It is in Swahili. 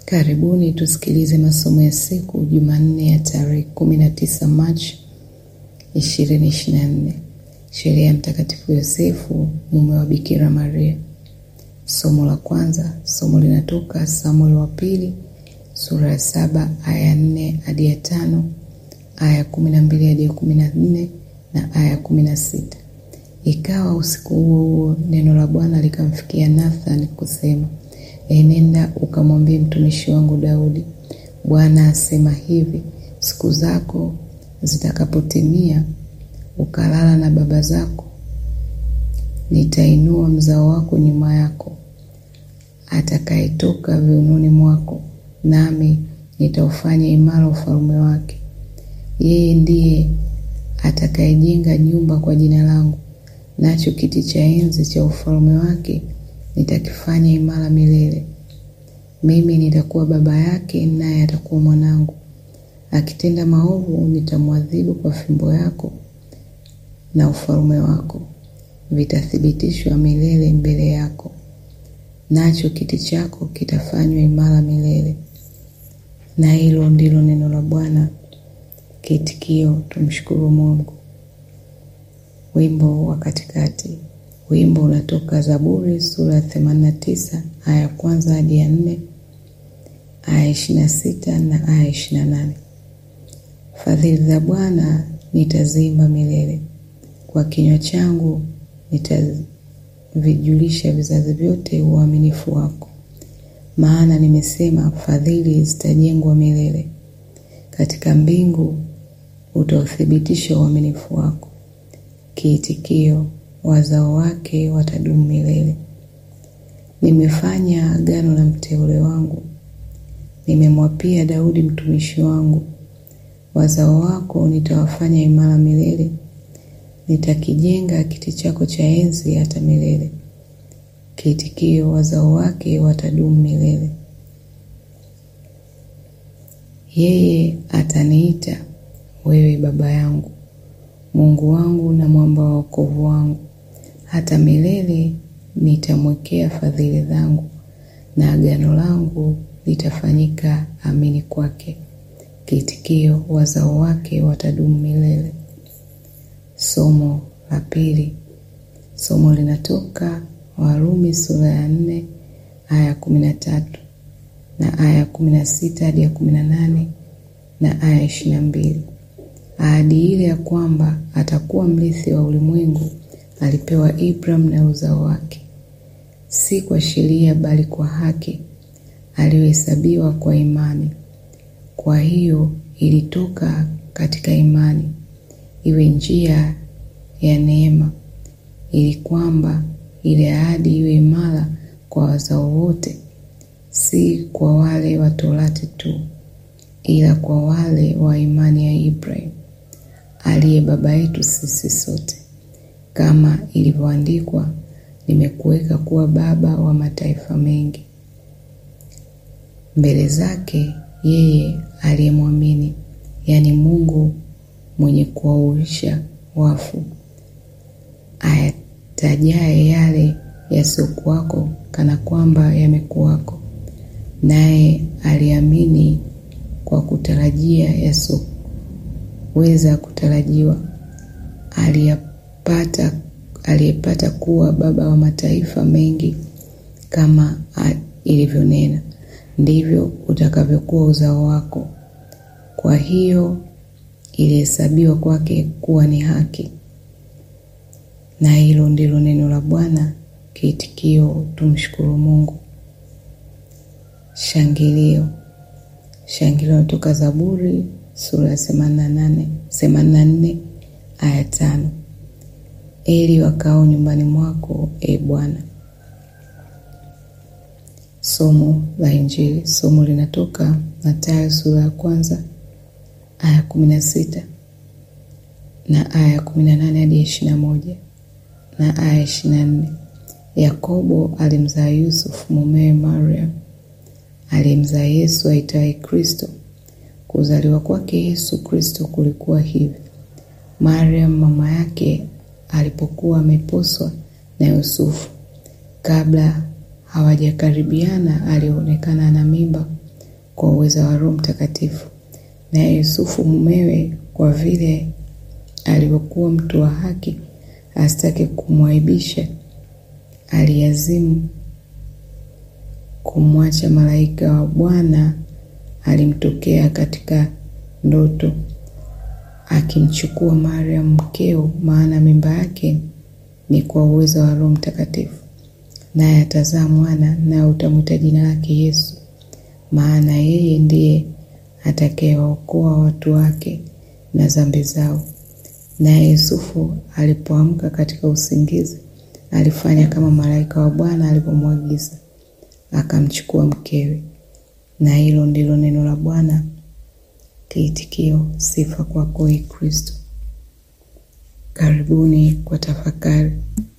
Karibuni tusikilize masomo ya siku Jumanne ya tarehe 19 Machi 2024. Sherehe ya Mtakatifu Yosefu mume wa Bikira Maria. Somo la kwanza, somo linatoka Samueli wa pili sura ya saba aya ya nne hadi ya tano aya ya kumi na mbili hadi ya kumi na nne na aya ya kumi na sita. Ikawa usiku huo huo neno la Bwana likamfikia Nathani kusema, enenda ukamwambie mtumishi wangu Daudi, Bwana asema hivi, siku zako zitakapotimia, ukalala na baba zako, nitainua mzao wako nyuma yako, atakayetoka viunoni mwako, nami nitaufanya imara ufalme wake. Yeye ndiye atakayejenga nyumba kwa jina langu, nacho kiti cha enzi cha ufalme wake nitakifanya imara milele. Mimi nitakuwa baba yake, naye atakuwa mwanangu. Akitenda maovu, nitamwadhibu kwa fimbo yako, na ufalme wako vitathibitishwa milele mbele yako, nacho kiti chako kitafanywa imara milele. Na hilo ndilo neno la Bwana. Kiitikio: tumshukuru Mungu. Wimbo wa katikati. Wimbo unatoka Zaburi sura ya 89 aya ya kwanza hadi ya nne, aya ishirini na sita na aya ishirini na nane. Fadhili za Bwana nitaziimba milele, kwa kinywa changu nitavijulisha vizazi vyote uaminifu wako. Maana nimesema, fadhili zitajengwa milele, katika mbingu utauthibitisha uaminifu wako. Kiitikio: wazao wake watadumu milele. Nimefanya agano na mteule wangu, nimemwapia Daudi mtumishi wangu, wazao wako nitawafanya imara milele, nitakijenga kiti chako cha enzi hata milele. Kiitikio: wazao wake watadumu milele. Yeye ataniita wewe baba yangu, Mungu wangu na mwamba wa wokovu wangu. Hata milele nitamwekea fadhili zangu, na agano langu litafanyika amini kwake. Kiitikio: wazao wake watadumu milele. Somo la pili. Somo linatoka Warumi sura ya nne aya ya kumi na tatu na aya ya kumi na sita hadi ya kumi na nane na aya ya ishirini na mbili. Ahadi ile ya kwamba atakuwa mrithi wa ulimwengu alipewa Ibrahimu na uzao wake, si kwa sheria bali kwa haki, aliyohesabiwa kwa imani. Kwa hiyo ilitoka katika imani iwe njia ya neema, ili kwamba ile ahadi iwe imara kwa wazao wote, si kwa wale wa Torati tu, ila kwa wale wa imani ya Ibrahimu aliye baba yetu sisi sote, kama ilivyoandikwa, nimekuweka kuwa baba wa mataifa mengi, mbele zake yeye aliyemwamini, yaani Mungu mwenye kuwauisha wafu, ayatajaye yale yasiyokuwako kana kwamba yamekuwako, naye aliamini kwa kutarajia yasiyoweza kutarajiwa, aliyepata aliyepata kuwa baba wa mataifa mengi, kama ilivyonena, ndivyo utakavyokuwa uzao wako. Kwa hiyo ilihesabiwa kwake kuwa ni haki. Na hilo ndilo neno la Bwana. Kiitikio: tumshukuru Mungu. Shangilio. Shangilio natoka Zaburi sura ya themanini na nane themanini na nne aya tano. Eli wakao nyumbani mwako, e Bwana. Somo la Injili. Somo linatoka Mathayo sura ya kwanza aya kumi na sita na aya kumi na nane hadi ishirini na moja na aya ishirini na nne. Yakobo alimzaa Yusufu mumewe Mariam aliyemzaa Yesu aitwaye Kristo. Kuzaliwa kwake Yesu Kristo kulikuwa hivi: Mariam mama yake alipokuwa ameposwa na Yusufu, kabla hawajakaribiana, alionekana na mimba kwa uweza wa Roho Mtakatifu. Naye Yusufu mumewe, kwa vile alivyokuwa mtu wa haki, asitake kumwaibisha, aliazimu kumwacha. Malaika wa Bwana alimtokea katika ndoto akimchukua Mariam mkeo, maana mimba yake ni kwa uwezo wa Roho Mtakatifu, naye atazaa mwana, naye utamwita jina lake Yesu, maana yeye ndiye atakayewaokoa watu wake na dhambi zao. Naye Yusufu alipoamka katika usingizi, alifanya kama malaika wa Bwana alivyomwagiza, akamchukua mkewe. Na hilo ndilo neno la Bwana. Kiitikio: sifa kwako, Ee Kristo. Karibuni kwa tafakari.